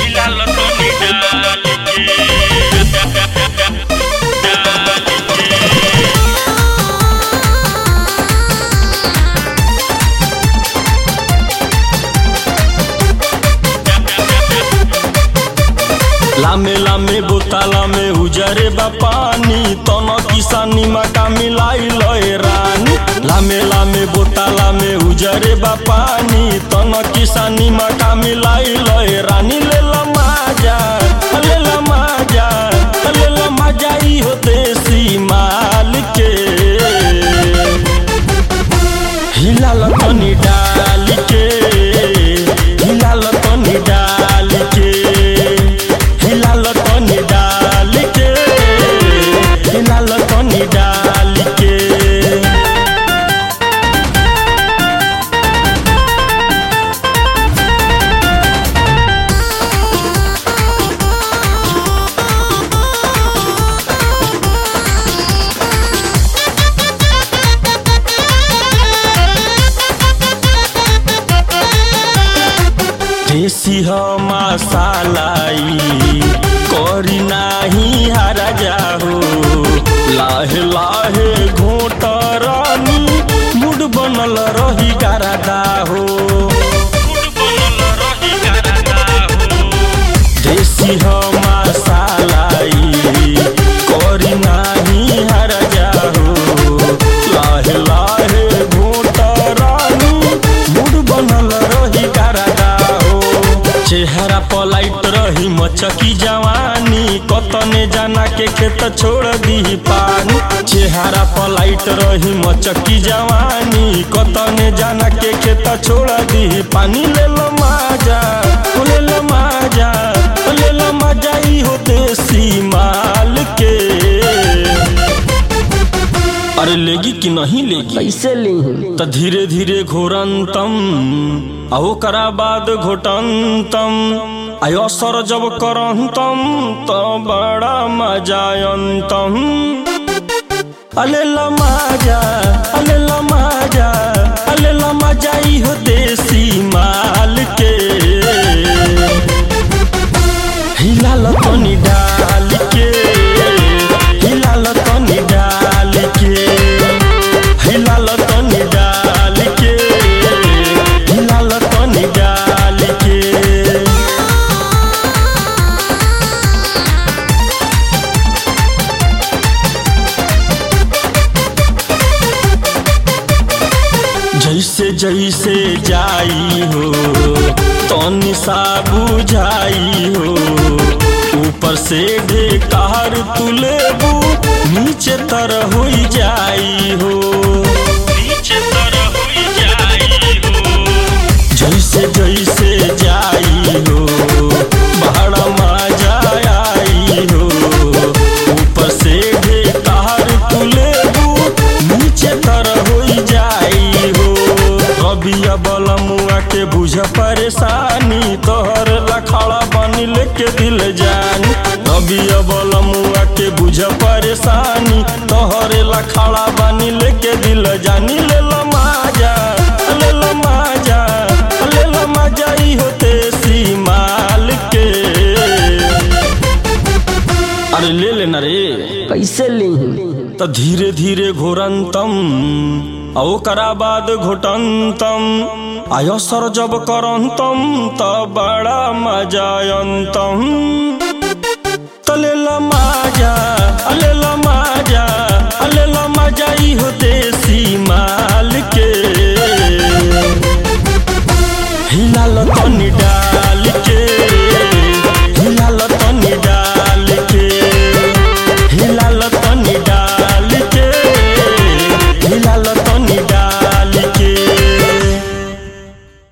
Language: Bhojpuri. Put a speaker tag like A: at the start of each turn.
A: हिलाल तनी डाल
B: लामे लामे बोतला में उजरे बा पानी तन किसानी मका मिलाई लय रानी लामे लामे बोतला में उजरे बा पानी तन किसानी मका मिलाई लय रानी ले ला माजा ले ला माजा ले ला माजा ई हो देसी माल के हिलाल तनी डाल के हिलाल तनी डाल के हिलाल तनी डाल के हिलाल तनी डाल के देसी ह मसालाई करी नाही हारा जाहो लाहे लाहे घोट रानी मुड बनल रही गारा हो देसी ह मसालाई करी नाही हारा जाहो लाहे लाहे घोट रानी मुड बनल रही गारा हो चेहरा पलाइट रही मचकी जवानी कतने जाना के खेत छोड़ दी पानी चेहरा पलाइट रही मचकी जवानी कतने जाना के खेत छोड़ दी पानी ले लो माजा ओ ले लो माजा ओ ले लो माजा ई हो देसी माल के अरे लेगी कि नहीं लेगी
C: कैसे ली
B: त धीरे धीरे घोरंतम आ ओकरा बाद घोटंतम आय असर जब करंतम त बड़ा मजायंतम अले लमाजा अले लमाजा अले लमाजा ई हो देसी माल के हिलाल तनी डाल के हिलाल तनी डाल के हिलाल तनी डाल के हिलाल तनी डाल के जैसे जैसे जाई हो तनी सा बुझाई हो ऊपर से ढेकार तुलेबू नीचे तर हो जाई हो
A: नीचे तरह हुई जाई हो
B: जैसे जैसे जाई हो बड़ा मजा आई हो ऊपर से ढेकार तुलेबू नीचे तर हो जाई हो रबिया बलमुआ के बुझ परेशानी तोहर लखड़ा बनी लेके दिल जानी रबिया बलमुआ के बुझ परेशानी तोहरे लखड़ा बनी लेके दिल जानी ले लो माजा ले लो माजा ले लो माजा ई होते सी माल के अरे ले लेना रे
C: कैसे ली
B: त धीरे धीरे घोरंतम आ ओकरा बाद घोटंतम आय सर जब करंतम त बड़ा मजायंतम